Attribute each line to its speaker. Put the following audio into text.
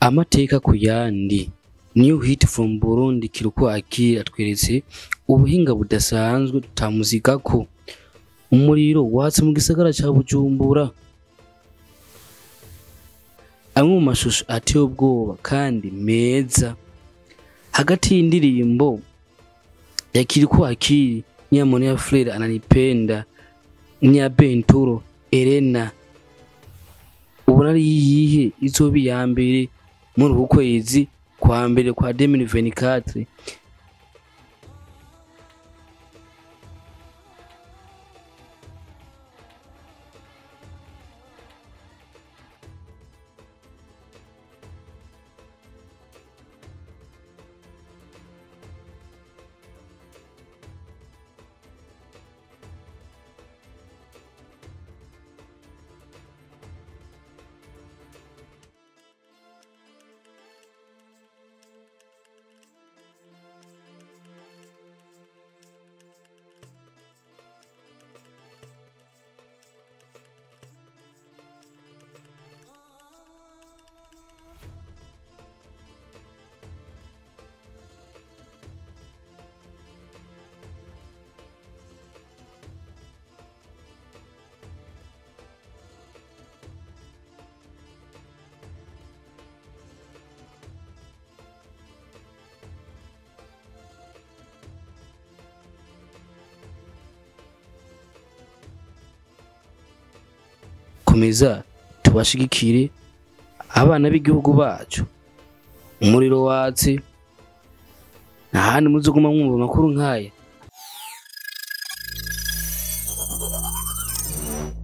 Speaker 1: amateka ku yandi new hit from burundi kiruko akiri atweretse ubuhinga budasanzwe tutamuziga ko umuriro watse mu gisagara ca bujumbura amwe mu mashusho ateye ubwoba kandi meza hagati y'indirimbo ya kiriko akiri nyamone ya frere ananipenda nya benturo elena ubona ari iyihe izoba iya mbere muri uku kwezi kwa mbere kwa 2024 komeza tubashigikire abana b'igihugu bacu umuriro watse nta handi muzoguma mwumva amakuru nk'aya